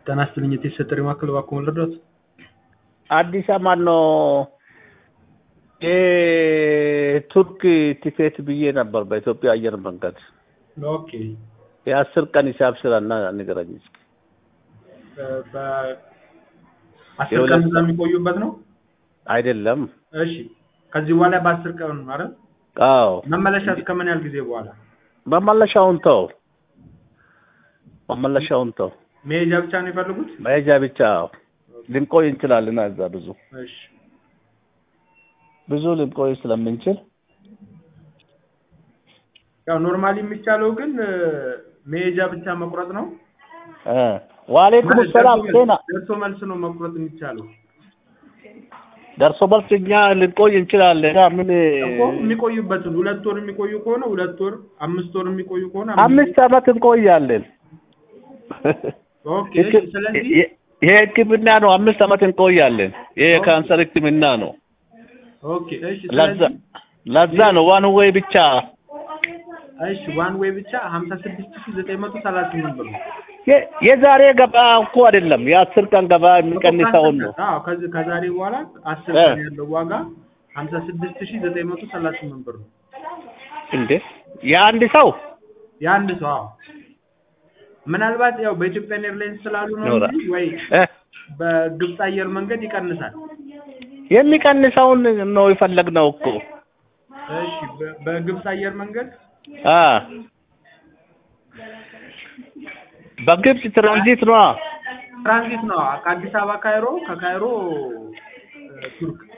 ጤና ይስጥልኝ የተሰጠ ማዕከል እባክዎ ልርዳዎት? አዲስ ማን ነው የቱርክ ቲኬት ብዬ ነበር በኢትዮጵያ አየር መንገድ ኦኬ የአስር ቀን ሂሳብ ስራና ንገረኝ እስኪ። በአስር የሁለት ቀን እዛ የሚቆዩበት ነው? አይደለም እሺ ከዚህ በኋላ በአስር ቀን ማለት አዎ መመለሻ እስከ ምን ያህል ጊዜ በኋላ? መመለሻውን ተው መመለሻውን ተው መሄጃ ብቻ ነው የፈለጉት? መሄጃ ብቻ አዎ። ልንቆይ እንችላለን እዛ ብዙ እሺ ብዙ ልንቆይ ስለምንችል ያው ኖርማሊ የሚቻለው ግን እ፣ መሄጃ ብቻ መቁረጥ ነው። እ ዋሌኩም ማለት ሰላም ደርሶ ጤና መልስ- ደርሶ መልስ ነው መቁረጥ የሚቻለው ደርሶ መልስ እኛ ልንቆይ እንችላለን አ ምን እኮ የሚቆዩበትን ሁለት ወር የሚቆዩ ከሆነ ሁለት ወር፣ አምስት ወር የሚቆዩ ከሆነ አምስት ዓመት እንቆያለን። ኦኬ ህክ- ስለዚህ የ- ይሄ ሕክምና ነው። አምስት ዓመት እንቆያለን። ይሄ የካንሰር ሕክምና ነው። ኦኬ እሺ ለዛ ስለዚህ ለዛ ነው ዋን ወይ ብቻ እሺ ዋን ዌይ ብቻ 56938 ብር ነው። የ- የዛሬ ገባ እኮ አይደለም የአስር ቀን ገባ የሚቀንሰውን ነው። አዎ ከዚህ ከዛሬ በኋላ 10 እ። ቀን ያለው ዋጋ 56938 ብር ነው። እንዴ የአንድ ሰው የአንድ ሰው አዎ። ምናልባት ያው በኢትዮጵያ ኤርላይንስ ስላሉ ነው ኖራ እንጂ ወይ እ በግብፅ አየር መንገድ ይቀንሳል። የሚቀንሰውን ነው የፈለግነው እኮ እሺ በ- በግብፅ አየር መንገድ አ በግብጽ ትራንዚት ነው። ትራንዚት ነው ከአዲስ አበባ ካይሮ፣ ከካይሮ እ፣ ቱርክ